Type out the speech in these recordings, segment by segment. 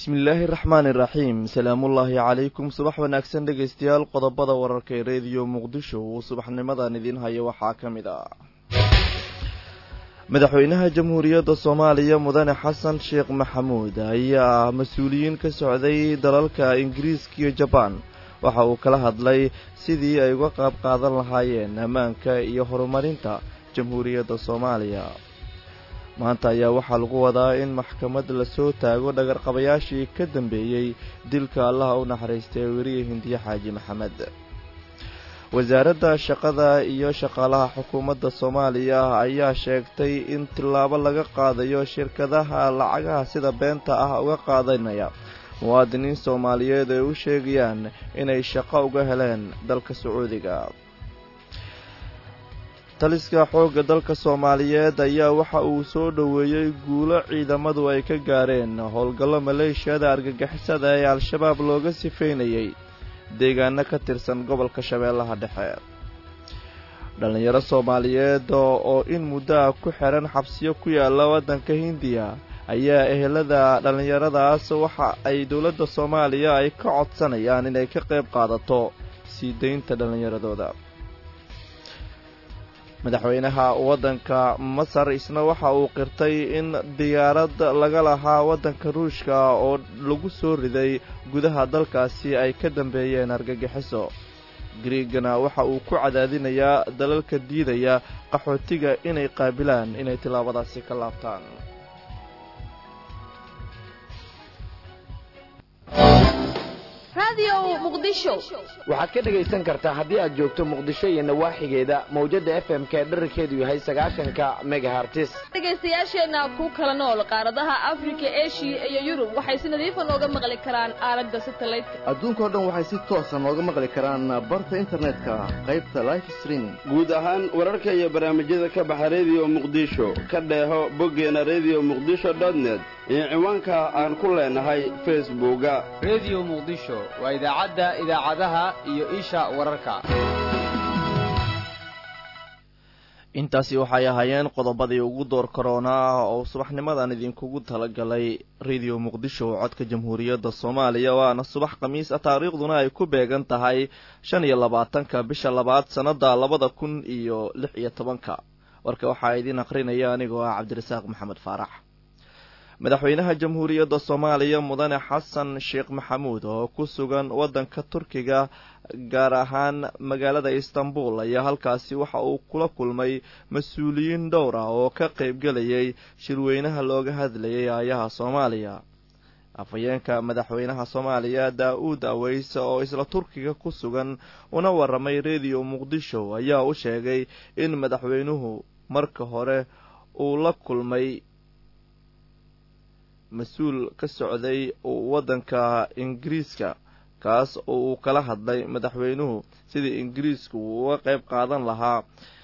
bismillaahi raxmaani iraxiim salaamullaahi calaykum subax wanaagsan dhegaystayaal qodobada wararka ee rediyo muqdisho uu subaxnimadan idiin hayo waxaa ka mid ah madaxweynaha jamhuuriyadda soomaaliya mudane xasan sheekh maxamuud ayaa mas-uuliyiin ka socday dalalka ingiriiska iyo jabaan waxa uu kala hadlay sidii ay uga qaab qaadan lahaayeen ammaanka iyo horumarinta jamhuuriyadda soomaaliya maanta ayaa waxaa lagu wadaa in maxkamad lasoo taago dhagarqabayaashii ka dambeeyey dilka allaha u naxariistay weriye hindiye xaaji maxamed wasaaradda shaqada iyo shaqaalaha xukuumadda soomaaliya ayaa sheegtay in tillaabo laga qaadayo shirkadaha lacagaha sida beenta ah uga qaadanaya muwaadiniin soomaaliyeed ay u sheegayaan inay shaqo uga heleen dalka sacuudiga taliska xoogga dalka soomaaliyeed ayaa waxa uu soo dhoweeyey guulo ciidamadu ay ka gaareen howlgallo maleeshiyada argagixisada ee al-shabaab looga sifeynayay deegaano ka tirsan gobolka shabeellaha dhexe dhallinyaro soomaaliyeed oo in muddo ah ku xihan xabsiyo ku yaalla waddanka hindiya ayaa ehelada dhallinyaradaas waxa ay dowladda soomaaliya ay ka codsanayaan inay ka qayb qaadato sii daynta dhallinyaradooda madaxweynaha waddanka masar isna waxa uu qirtay in diyaarad laga lahaa waddanka ruushka oo lagu soo riday gudaha dalkaasi ay ka dambeeyeen argagixiso griigana waxa uu ku cadaadinayaa dalalka diidaya qaxootiga inay qaabilaan inay tillaabadaasi ka laabtaan waxaad ka dhegaysan kartaa haddii aad joogto muqdisho iyo nawaaxigeeda mawjadda f m k dherarkeedu yahay sagaashanka megahartis dhegaystayaasheenna ku kala nool qaaradaha afrika eshiya iyo yurub waxay si nadiifa nooga maqli karaan aalada satalaydka adduunkao dhan waxay si toosa nooga maqli karaan barta internetka qaybta life streaming guud ahaan wararka iyo barnaamijyada ka baxa rediyo muqdisho ka dheeho boggeena rediyo muqdisho dotnet iyo ciwaanka aan ku leenahay facebooka rediyo muqdisho waa idaacadda idaacadaha iyo isha wararka intaasi waxay ahaayeen qodobadii ugu door karoonaa oo subaxnimadan idinkugu talagalay rediyo muqdisho codka jamhuuriyadda soomaaliya waana subax khamiis ah taariikhduna ay ku beegan tahay shan iyo labaatanka bisha labaad sannadda labada kun iyo lix iyo tobanka warka waxaa idiin aqrinaya anigoo ah cabdirasaaq maxamed faarax madaxweynaha jamhuuriyadda soomaaliya mudane xasan sheekh maxamuud oo ku sugan waddanka turkiga gaar ahaan magaalada istanbul ayaa halkaasi waxa uu kula kulmay mas-uuliyiin dhowr ah oo ka qaybgelayay shirweynaha looga hadlayay aayaha soomaaliya afhayeenka madaxweynaha soomaaliya daa-uud aweyse oo isla turkiga ku sugan una waramay rediyo muqdisho ayaa u sheegay in madaxweynuhu marka hore uu la kulmay mas-uul ka socday waddanka ingiriiska kaas oo uu kala hadlay madaxweynuhu sidii ingiriisku uu uga qayb qaadan lahaa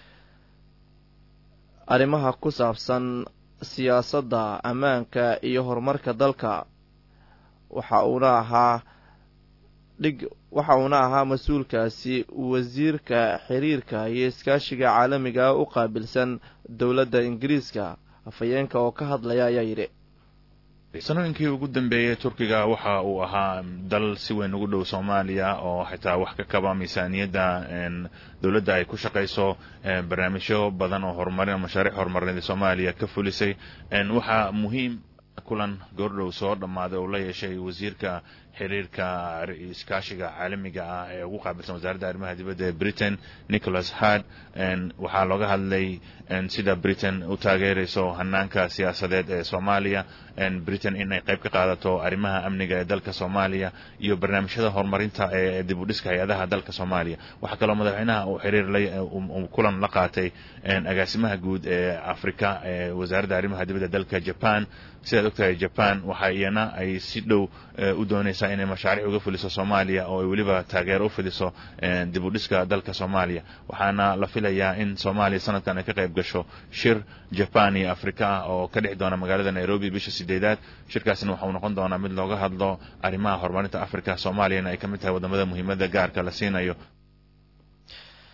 arrimaha ku saabsan siyaasadda ammaanka iyo horumarka dalka waxa uuna ahaa dhig waxa uuna ahaa mas-uulkaasi wasiirka xiriirka iyo iskaashiga caalamiga u qaabilsan dowladda ingiriiska afhayeenka oo ka hadlaya ayaa yidhi sanooyinkii ugu dambeeyey turkiga waxa uu ahaa dal si weyn ugu dhow soomaaliya oo xitaa wax ka kaba miisaaniyadda dowladda ay ku shaqayso barnaamijyo badan oo horumarin mashaariic horumarineed soomaaliya ka fulisay waxaa muhiim kulan goordhow soo dhammaaday oo la yeeshay wasiirka xiriirka iskaashiga caalamiga ah ee ugu qaabilsan wasaaradda arrimaha dibadda ee britain nicholas hard waxaa looga hadlay sida britain u taageerayso hanaanka siyaasadeed ee soomaaliya britain inay qayb ka qaadato arrimaha amniga ee dalka soomaaliya iyo barnaamijyada horumarinta ee dib u dhiska hay-adaha dalka soomaaliya waxaa kaloo madaxweynaha uu xiriir kulan la qaatay agaasimaha guud ee afrika ee wasaaradda arrimaha dibadda dalka japan sidaad ogtahay japan waxa iyana ay si dhow u doonaysaa inay mashaariic uga fuliso soomaaliya oo ay weliba taageero u fidiso dib u dhiska dalka soomaaliya waxaana la filayaa in soomaaliya sanadkan ay ka qayb gasho shir jaban iyo afrika ah oo ka dhexi doona magaalada nairobi bisha sideedaad shirkaasina waxauu noqon doonaa mid looga hadlo arrimaha horumarinta afrika soomaaliyana ay ka mid tahay wadamada muhiimada gaarka la siinayo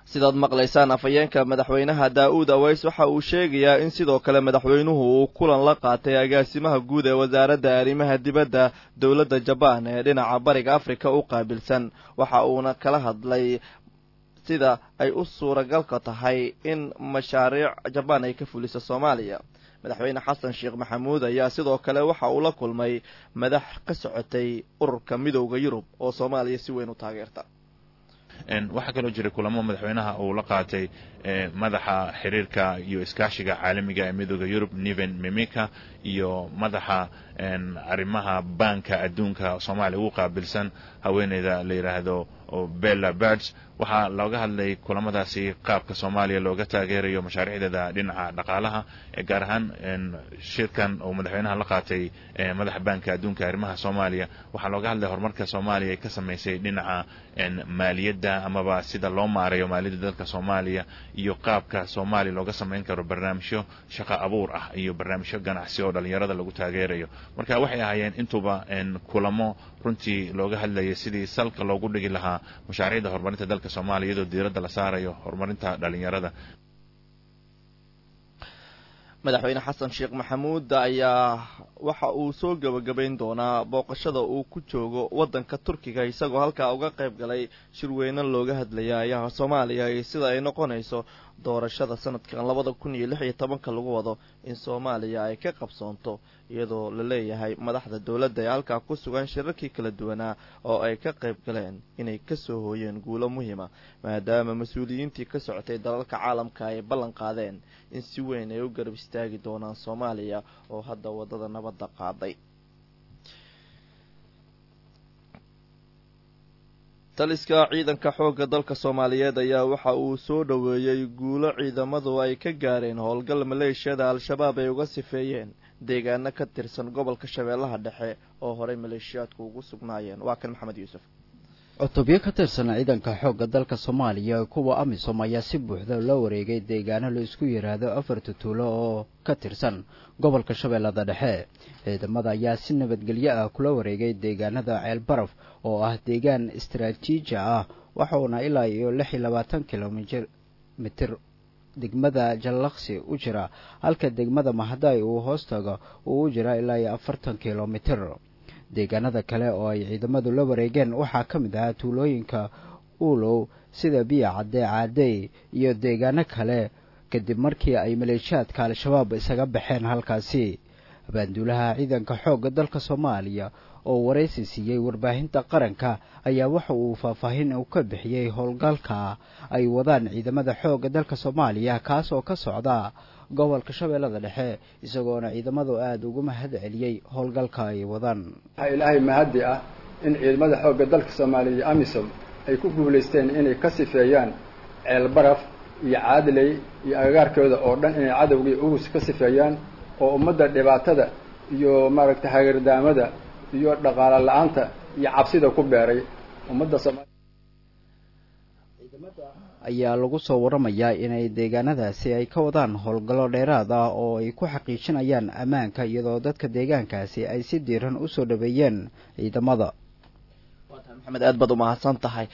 sidaad maqlaysaan afhayeenka madaxweynaha daa-uud aweys waxa uu sheegayaa in sidoo kale madaxweynuhu uu kulan la qaatay agaasimaha guud ee wasaaradda arrimaha dibadda dowladda jabaan ee dhinaca bariga afrika u qaabilsan waxa uuna kala hadlay sida ay u suuragalka tahay in mashaariic jabaan ay ka fuliso soomaaliya madaxweyne xasan sheekh maxamuud ayaa sidoo kale waxa uu la kulmay madax ka socotay ururka midowda yurub oo soomaaliya si weyn u taageerta waxaa kaloo jiray kulamo madaxweynaha uu la qaatay madaxa xiriirka iyo iskaashiga caalamiga ee midooda yurub niven mimika iyo madaxa arrimaha baanka adduunka soomaaliya ugu qaabilsan haweeneyda la yidhaahdo bella birds waxaa looga hadlay kulamadaasi qaabka soomaaliya looga taageerayo mashaariicdeeda dhinaca dhaqaalaha gaar ahaan shirkan uu madaxweynaha la qaatay madaxa baanka adduunka arrimaha soomaaliya waxaa looga hadlay horumarka soomaaliya ay ka samaysay dhinaca maaliyadda amaba sida loo maarayo maaliyadda dalka soomaaliya iyo qaabka soomaaliya looga samayn karo barnaamijyo shaqo abuur ah iyo barnaamijyo ganacsi oo dhalinyarada lagu taageerayo marka waxay ahaayeen intuba kulamo runtii looga hadlayay sidii salka loogu dhigi lahaa mashaariicda horumarinta dalka soomaaliya iyadoo diiradda la saarayo horumarinta dhalinyarada madaxweyne xasan sheekh maxamuud ayaa waxa uu soo gebagabayn doonaa booqashada uu ku joogo waddanka turkiga isagoo halkaa uga qayb galay shirweyne looga hadlaya ayaha soomaaliya iyo sida ay noqonayso doorashada sanadkan labada kun iyo lix iyo tobanka lagu wado in soomaaliya ay ka qabsoonto iyadoo la leeyahay madaxda dowladda ee halkaa ku sugan shirarkii kala duwanaa oo ay ka qayb galeen inay kasoo hooyeen guulo muhiima maadaama mas-uuliyiintii ka socotay dalalka caalamka ay ballan qaadeen in si weyn ay u garab istaagi doonaan soomaaliya oo hadda waddada nabadda qaaday taliska ciidanka xoogga dalka soomaaliyeed ayaa waxa uu soo dhoweeyey guulo ciidamadu ay ka gaareen howlgal maleeshiyada al-shabaab ay uga sifeeyeen deegaano ka tirsan gobolka shabeellaha dhexe oo horey maleeshiyaadku ugu sugnaayeen waa kan maxamed yuusuf cutubyo ka tirsan ciidanka xoogga dalka soomaaliya kuwa amisom ayaa si buuxda loo wareegay deegaano la isku yidhaahdo afarta tuulo oo ka tirsan gobolka shabeellada dhexe ciidamada ayaa si nabadgelyo ah kula wareegay deegaanada ceelbaraf oo ah deegaan istaraatiiji ah waxauna ilaa iyo lix iyo labaatan kilomitir degmada jallaqsi u jira halka degmada mahadaay uu hoos tago uu u jira ilaa iyo afartan kilomitir deegaanada kale oo ay ciidamadu la wareegeen waxaa ka mid ahaa tuulooyinka uulow sida biya cadde caadey iyo deegaano kale kadib markii ay maleeshiyaadka al-shabaab isaga baxeen halkaasi abaanduulaha ciidanka xoogga dalka soomaaliya oo waraysi siiyey warbaahinta qaranka ayaa waxa uu faahfaahin uu ka bixiyey howlgalka ay wadaan ciidamada xoogga dalka soomaaliya kaas oo ka socda gobolka shabeellada dhexe isagoona ciidamadu aada ugu mahad celiyey howlgalka ay wadaan waxaa ilaahay mahaddi ah in ciidamada xoogga dalka soomaaliya iyo amisom ay ku guulaysteen inay ka sifeeyaan ceelbaraf iyo caadiley iyo agagaarkooda oo dhan inay cadowgii ugus ka sifeeyaan oo ummadda dhibaatada iyo maaragtay hagardaamada iyo dhaqaalo la-aanta iyo cabsida ku beeray ummadda soomaaliya ayaa lagu soo waramayaa inay deegaanadaasi ay ka wadaan howlgallo dheeraad ah oo ay ku xaqiijinayaan ammaanka iyadoo dadka deegaankaasi ay si diiran usoo dhaweeyeen ciidamada maxamed aad baad umahadsan tahay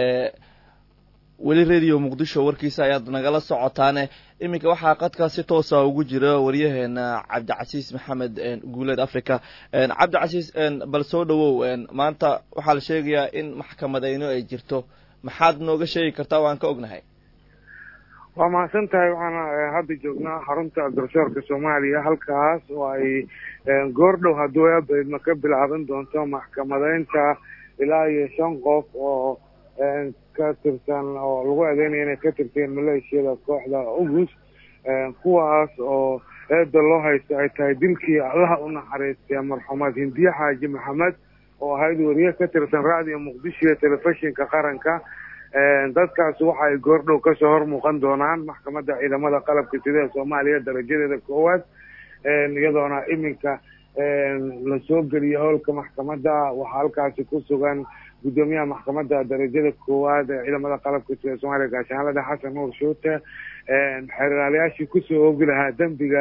weli radio muqdisho warkiisa ayaad nagala socotaane iminka waxaa qadkaa si toosa ugu jira waryaheena cabdicasiis maxamed guuleed africa cabdicasiis bal soo dhawow maanta waxaa la sheegayaa in maxkamadeyno ay jirto maxaad nooga sheegi kartaa waan ka ognahay waa mahadsan tahay waxaana hadda joognaa xarunta garsoorka soomaaliya halkaas oo ay goordhow hadduu eebaydma ka bilaaban doonto maxkamadeynta ilaa iyo shan qof oo ka tirsan oo lagu adeynaya inay ka tirteen maleeshiyada kooxda ugus kuwaas oo eeda loo haysto ay tahay dilkii allaha u naxariistay marxuumaad hindiye xaaji maxamed oo ahayd wariye ka tirsan raadiyo muqdisho iyo telefishinka qaranka dadkaas waxa ay goordhow kasoo hor muuqan doonaan maxkamadda ciidamada qalabka sida ee soomaaliya darajadeeda koowaad iyadoona iminka lasoo geliyo howlka maxkamadda waxaa halkaasi ku sugan guddoomiyaha maxkamadda darajada koowaad ee ciidamada qalabka sida ee soomaaliya gaashaanlada xasan nuur shuute xeeraalayaashii kusoo oogi lahaa dembiga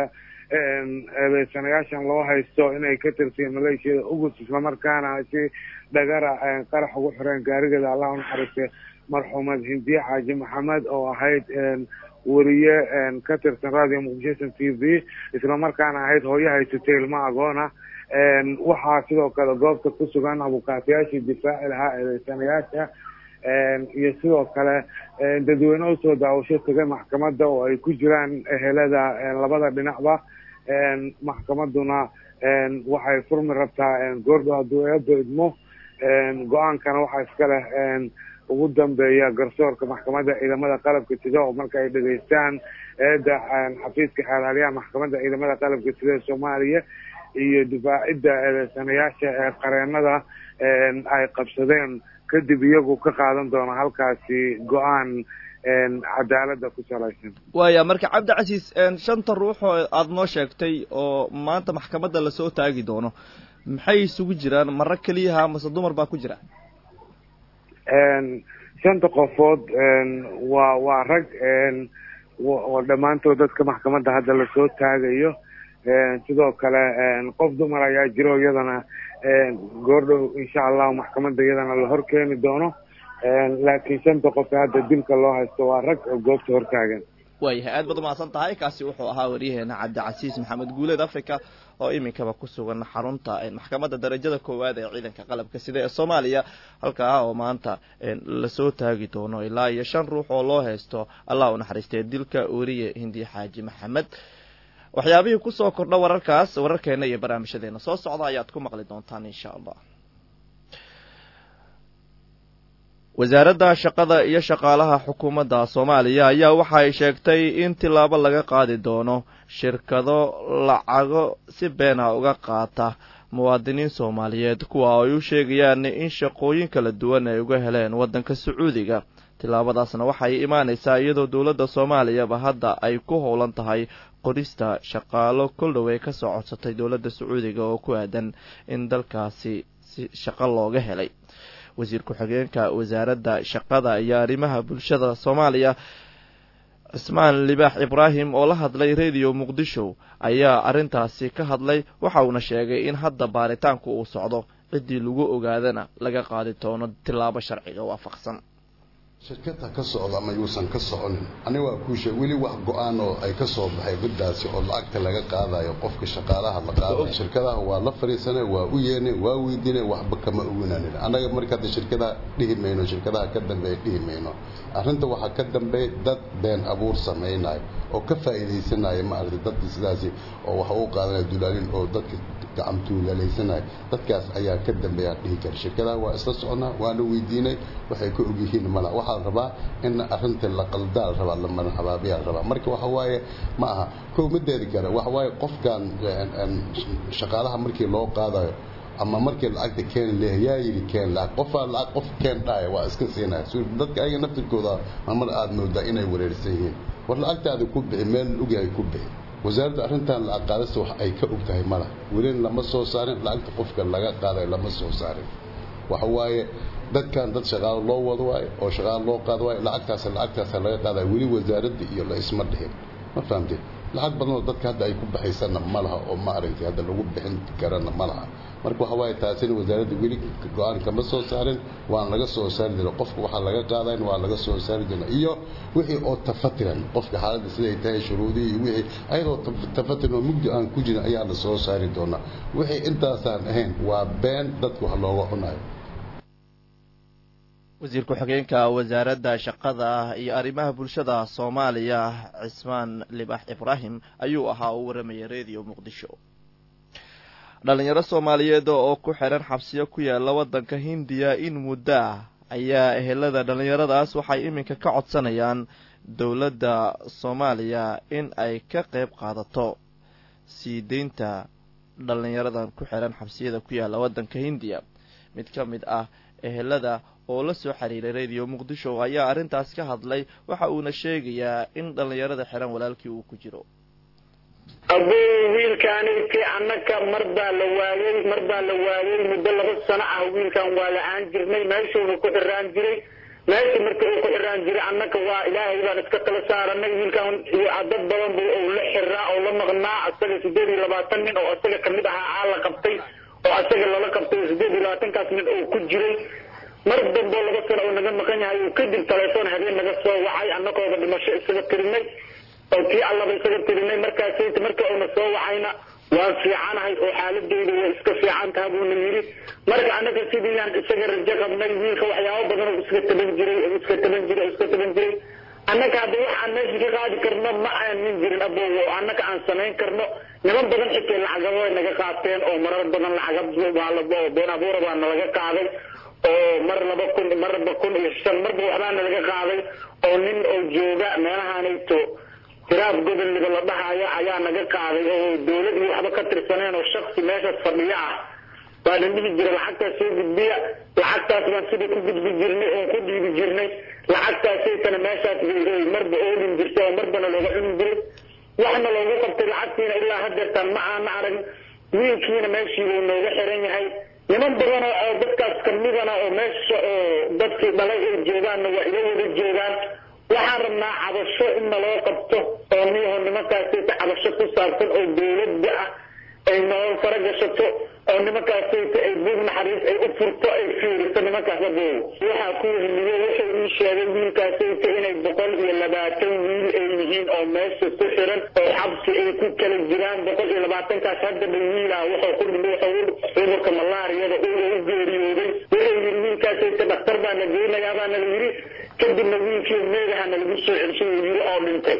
eedeysanayaashan loo haysto inay ka tirsiyen maleeshiyada ugus islamarkaana si dhagara qarax ugu xireen gaarigeeda allah unaxariistay marxuumad hindiye xaaji maxamed oo ahayd weriye ka tirsan radio muqdisho t v islamarkaana ahayd hooyo haysatay ilmo agoona waxaa sidoo kale goobta ku sugan abukaatayaashii difaaci lahaa eedeysanayaasha iyo sidoo kale dadweyne usoo daawasho tagay maxkamadda oo ay ku jiraan ehelada labada dhinacba maxkamaduna waxay furmi rabtaa goordho hadduu eeba idmo go-aankana waxaa iska leh ugu dambeeya garsoorka maxkamadda ciidamada qalabka sida oo marka ay dhegeystaan eeda xafiiska xeelaalyaha maxkamadda ciidamada qalabka sida ee soomaaliya iyo difaacidda eedeysanayaasha ee qareenada ay qabsadeen kadib iyagu ka qaadan doona halkaasi go-aan cadaalada ku salaysan waaya marka cabdicasiis shanta ruux oo aada noo sheegtay oo maanta maxkamadda lasoo taagi doono maxay isugu jiraan maro keliyaha mase dumar baa ku jira shanta qofood waa waa rag oo dhammaantood dadka maxkamadda hadda lasoo taagayo sidoo kale qof dumar ayaa jiro iyadana goordhow insha allahu maxkamadda iyadana la hor keeni doono laakiin shanta qof hadda dilka loo haysto waa rag oo goobta hortaagan waayahay aad baad umahadsan tahay kaasi wuxuu ahaa waryaheena cabdicasiis maxamed guuleed africa oo iminkaba ku sugan xarunta maxkamadda darajada koowaad ee ciidanka qalabka sida ee soomaaliya halkaa oo maanta lasoo taagi doono ilaa iyo shan ruux oo loo haysto allah u naxariistee dilka weriye hindiye xaaji maxamed waxyaabihii kusoo kordha wararkaas wararkeena iyo barnaamijyadeena soo socda ayaad ku maqli doontaan insha allah wasaaradda shaqada iyo shaqaalaha xukuumadda soomaaliya ayaa waxa ay sheegtay in tilaabo laga qaadi doono shirkado lacago si beena uga qaata muwaadiniin soomaaliyeed kuwa ay u sheegayaan in shaqooyin kala duwan ay uga heleen waddanka sacuudiga tilaabadaasna waxay imaanaysaa iyadoo dowladda soomaaliyaba hadda ay ku howlan tahay qorista shaqaalo koldhow ay ka soo codsatay dowladda sacuudiga oo ku aadan in dalkaasi si shaqo looga helay wasiir ku-xigeenka wasaaradda shaqada iyo arrimaha bulshada soomaaliya cismaan libaax ibraahim oo la hadlay radio muqdisho ayaa arrintaasi ka hadlay waxa uuna sheegay in hadda baaritaanku uu socdo ciddii lagu ogaadana laga qaadi doono tilaabo sharciga waafaqsan shirkadha ka socda ama yuusan ka soconin aniga waa kuushe weli wax go-aan oo ay ka soo baxay guddaasi oo lacagta laga qaadayo qofka shaqaalaha la qaadayo shirkadaha waa la fadhiisanay waa u yeernay waa weydiinay waxba kama oganaanin annaga marka hadda shirkadaha dhihi mayno shirkadaha ka dambeeya dhihi mayno arrinta waxaa ka dambeeya dad been abuur samaynayo oo ka faa'iidaysanaya maaragtay dadkii sidaasi oo waxa u qaadanaya dulaalin oo dadka gacantuulalaysanaya dadkaas ayaa ka dambeeya dhihi kara shirkadaha waa isla soconaa waa la weydiinay waxay ka ogyihiin mala waxaa la rabaa in arrinta la qaldaa la rabaa la madaxabaabiyaa la rabaa marka waxa waaye ma aha kow mideedi kale waxa waaye qofkan shaqaalaha markii loo qaadayo ama markii lacagta keen leh yaa yidhi keen lacag qofaa lacag qof keen dhahaya waa iska siinaya dadka ayaga naftirkooda mar aad moodaa inay wareersan yihiin war lacagtaada ku bixi meel ogyahay ku bixi wasaaradda arrintan lacag qaadista wax ay ka og tahay mala welina lama soo saarin lacagta qofka laga qaadayo lama soo saarin waxa waaye dadkan dad shaqaalo loo wado waayo oo shaqaalo loo qaado waayo lacagtaas lacagtaasa laga qaadaya weli wasaaradda iyo la isma dhihin ma fahamtid lacag badanoo dadka hadda ay ku baxaysana ma laha oo ma aragtay hadda lagu bixin karana ma laha marka waxa waaye taasina wasaaradda weli go-aan kama soo saarin waan laga soo saari doona qofka waxaa laga qaadayn waa laga soo saari doona iyo wixii oo tafatiran qofka xaaladda siday tahay shuruudihii iyo wixii ayadoo tafatiran oo mugdi aan ku jirin ayaa la soo saari doonaa wixii intaasaan ahayn waa been dadka wax looga cunayo wasiir ku-xigeenka wasaaradda shaqada iyo arrimaha bulshada soomaaliya cismaan libax ibraahim ayuu ahaa uu waramayay radio muqdisho dhalinyaro soomaaliyeed oo ku xiran xabsiyo ku yaala waddanka hindiya in muddo ah ayaa ehelada dhalinyaradaas waxay iminka ka codsanayaan dowladda soomaaliya in ay ka qayb qaadato sii deynta dhalinyaradan ku xiran xabsiyada ku yaala waddanka hindiya mid ka mid ah ehelada oo la soo xiriiray radio muqdisho ayaa arrintaas ka hadlay waxa uuna sheegayaa in dhallinyarada xiran walaalkii uu ku jiro abuu wiilkaaniti annaka mar baa la waayey mar baa la waayey muddo laba sano ah wiilkan waa la-aan jirnay meeshuuna ku xiraan jiray meesha marka uu ku xiraan jiray annaka waa ilaahay baan iska kala saaranay wiilkan iyo dad badan bu uu la xiraa oo la maqnaa asaga sideed iyo labaatan nin oo asaga kamid ahaa aa la qabtay oo asaga lala qabtay sideed iyo labaatankaas nin uu ku jiray mar dambo laba sano uu naga maqan yahay uu kadib telefoon habeen naga soo wacay annagooba dhimasho isaga tirinay oo tii allaba isaga tirinay markaasayta marka uuna soo wacayna waan fiicanahay oo xaaladeyda way iska fiican taha buuna yidhi marka annaga sidiiyaan isaga rajo qabnay wiilka waxyaabo badan oo iska taban jiray oo iska taban jiray oo iska taban jiray annaga hadda wax aan meesha ka qaadi karno ma aanin jirin abow oo annaga aan samayn karno niman badan xitay lacagaba way naga qaateen oo marar badan lacagab been abuura baa nalaga qaaday oo mar laba kun marba kun iyo shan marba waxbaa nalaga qaaday oo nin oo jooga meelahaanayto tiraab gobolniba la dhahaya ayaa naga qaaday oo dawlad iyo waxba ka tirsaneen oo shaksi meeshaas fadhiyo ah baa na dhihi jira lacagtaas soo gudbiya lacagtaas baan sidii ku gudbi jirnay oon ku dhiibi jirnay lacagtaasaytana meeshaas bay marba oolin jirtay oo marbana looga cuni jiray waxna loogu qabtay lacagtiina ilaa hadeertaan ma aana arag wiilkiina meeshiibuu nooga xiran yahay niman badan oo dadkaas kamidana oo meesha oo dadkii dhalay ay joogaanna waa ila wada joogaan waxaan rabnaa cabasho in naloo qabto oo miyaho nimankaasayta cabasho ku saabsan oo dawladda ah ay noo fara gashato oo nimankaasayta ay buug naxariis ay u furto ay fiiriso nimankaas abow waxaa ku wehliyo wuxuu ii sheegay wiilkaasayta inay boqol iyo labaatan wiil ay yihiin oo meesha ku xiran oo xabsi ay ku kala jiraan boqol iyo labaatankaas haddaba wiilah wuxuu ku dhintay wuxuu cudurka malaariyada uu u geeriyooday wuxuu yidhi wiilkaasayta dhakhtar baa na geynayaa baa nala yidhi kadibna wiilkii meedaha nalagu soo celshay uu yidhi oo dhintay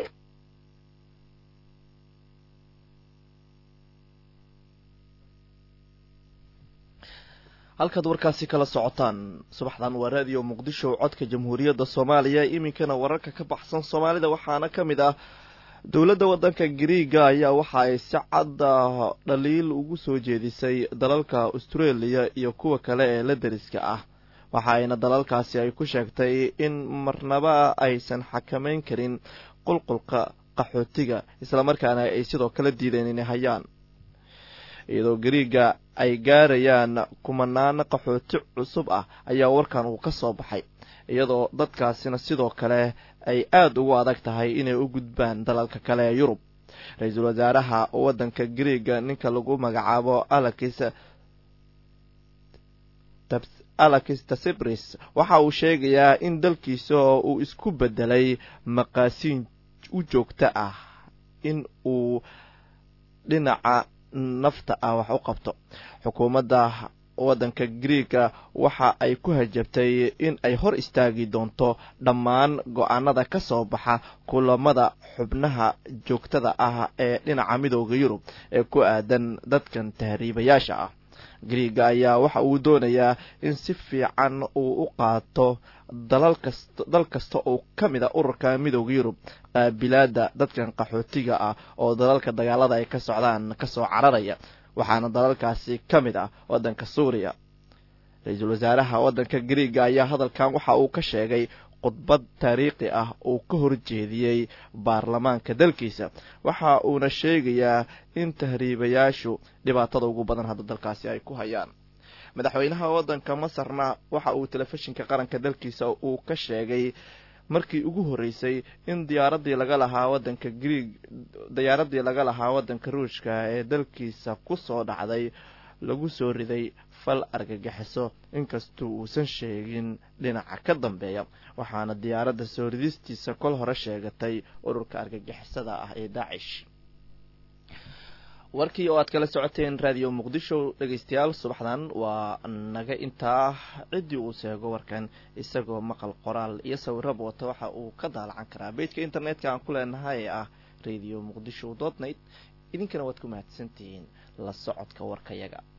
halkaad warkaasi kala socotaan subaxdan waa raadiyo muqdisho codka jamhuuriyadda soomaaliya iminkana wararka ka baxsan soomaalida waxaana ka mid ah dowladda waddanka gariiga ayaa waxa ay si cadda dhaliil ugu soo jeedisay dalalka australia iyo kuwa kale ee la deriska ah waxa ayna dalalkaasi ay ku sheegtay in marnaba aysan xakamayn karin qulqulka qaxootiga islamarkaana ay sidoo kale diideen inay hayaan iyadoo gariiga ay gaarayaan kumanaan qaxooti cusub ah ayaa warkan uu ka soo baxay iyadoo dadkaasina sidoo kale ay aada ugu adag tahay inay u gudbaan dalalka kale ee yurub ra-iisul wasaaraha waddanka gariiga ninka lagu magacaabo alakis alakis tasibris waxa uu sheegayaa in dalkiisa uu isku bedelay maqaasiin u joogto ah in uu dhinaca nafta ah wax u qabto xukuumadda waddanka griega waxa ay ku hajabtay in ay hor istaagi doonto dhammaan go-aanada ka soo baxa kulamada xubnaha joogtada ah ee dhinaca midooda yurub ee ku aadan dadkan tahriibayaasha ah griega ayaa waxa uu doonayaa in si fiican uu u qaato dal kasta oo ka mid a ururka midooda yurub qaabilaada dadkan qaxootiga ah oo dalalka dagaalada ay ka socdaan kasoo cararaya waxaana dalalkaasi ka mid ah waddanka suuriya ra-iisul wasaaraha waddanka griega ayaa hadalkan waxa uu ka sheegay khudbad taariikhi ah uu ka horjeediyey baarlamaanka dalkiisa waxa uuna sheegayaa in tahriibayaashu dhibaatada ugu badan hadda dalkaasi ay ku hayaan madaxweynaha waddanka masarna waxa uu telefishinka qaranka dalkiisa uu ka sheegay markii ugu horreysay in diyaaradii laga lahaa waddanka grieg diyaaradii laga lahaa waddanka ruushka ee dalkiisa ku soo dhacday lagu soo riday fal argagixiso inkastuu uusan sheegin dhinaca ka dambeeya waxaana diyaaradda soo ridistiisa kol hore sheegatay ururka argagixisada ah ee daacish warkii oo aad kala socoteen raadiyo muqdisho dhegeystayaal subaxdan waa naga intaa ciddii uu seego warkan isagoo maqal qoraal iyo sawiraba wata waxa uu ka daalacan karaa beydka internetka aan ku leenahay ee ah radio muqdisho dot net idinkana waad ku mahadsantihiin la socodka warkayaga